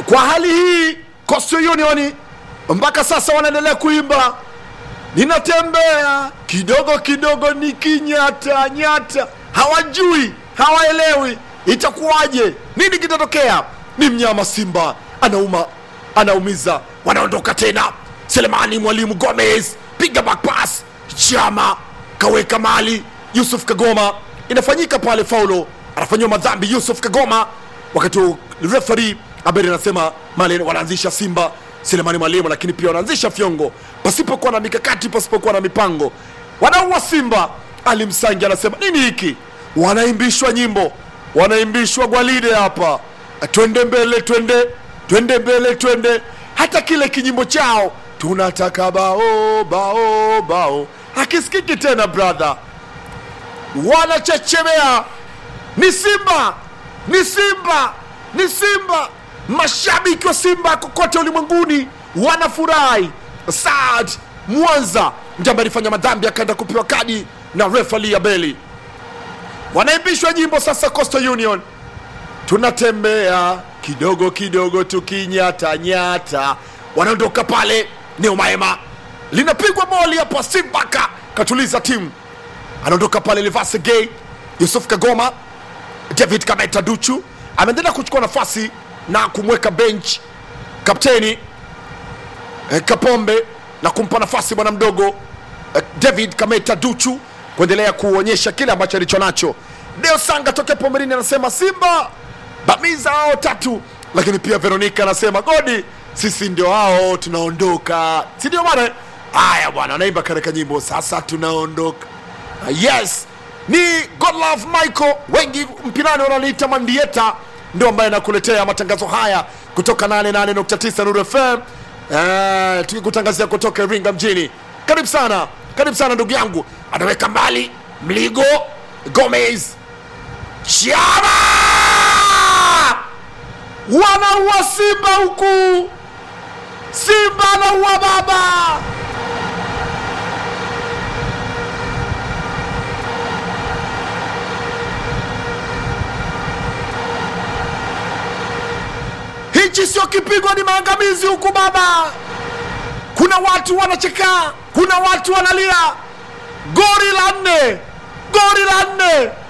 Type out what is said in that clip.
kwa hali hii Coastal Union mpaka sasa wanaendelea kuimba ninatembea kidogo kidogo nikinyata nyata, hawajui hawaelewi itakuwaje, nini kitatokea. Ni mnyama Simba anauma, anaumiza, wanaondoka tena. Selemani Mwalimu Gomez piga back pass, Chama kaweka mali, Yusuf Kagoma inafanyika pale, faulo anafanyiwa madhambi Yusuf Kagoma, wakati huu referee Aberi anasema mali wanaanzisha Simba Selemani Mwalimu, lakini pia wanaanzisha fyongo pasipokuwa na mikakati, pasipokuwa na mipango. Wanaua Simba. Ali Msangi anasema nini hiki? Wanaimbishwa nyimbo, wanaimbishwa gwalide hapa, twende mbele, twende twende mbele, twende. Hata kile kinyimbo chao tunataka bao bao bao hakisikiki tena, brother. Wanachechemea, ni Simba, ni Simba, ni Simba. Mashabiki wa Simba kokote ulimwenguni wanafurahi. Saad Mwanza ndiye ambaye alifanya madhambi akaenda kupewa kadi na refali Abeli. Wanaimbishwa nyimbo sasa, Coastal Union tunatembea kidogo kidogo tukinyata nyata, wanaondoka pale. Neo Maema linapigwa boli hapa, Simbaka katuliza timu, anaondoka pale. Livase Gay, Yusuf Kagoma, David Kameta Duchu ameendelea kuchukua nafasi na kumweka bench kapteni eh, Kapombe na kumpa nafasi bwana mdogo eh, David Kameta Duchu kuendelea kuonyesha kile ambacho alicho nacho. Deo Sanga tokea Pomerini anasema Simba bamiza hao tatu, lakini pia Veronica anasema Godi, sisi ndio hao tunaondoka, si ndio bwana? Haya bwana, anaimba katika nyimbo sasa tunaondoka. Ah, Yes, ni Godlove Michael, wengi mpinani wanaliita Mandieta, ndio ambaye anakuletea matangazo haya kutoka 88.9 Nuru FM. Eh, tukikutangazia kutoka Iringa mjini. Karibu sana, karibu sana ndugu yangu. Anaweka mbali Mligo Gomez Chama wanaua Simba huku, Simba anaua baba. Hichi sio kipigo, ni maangamizi huku baba. Kuna watu wanacheka, kuna watu wanalia. Gori la nne, gori la nne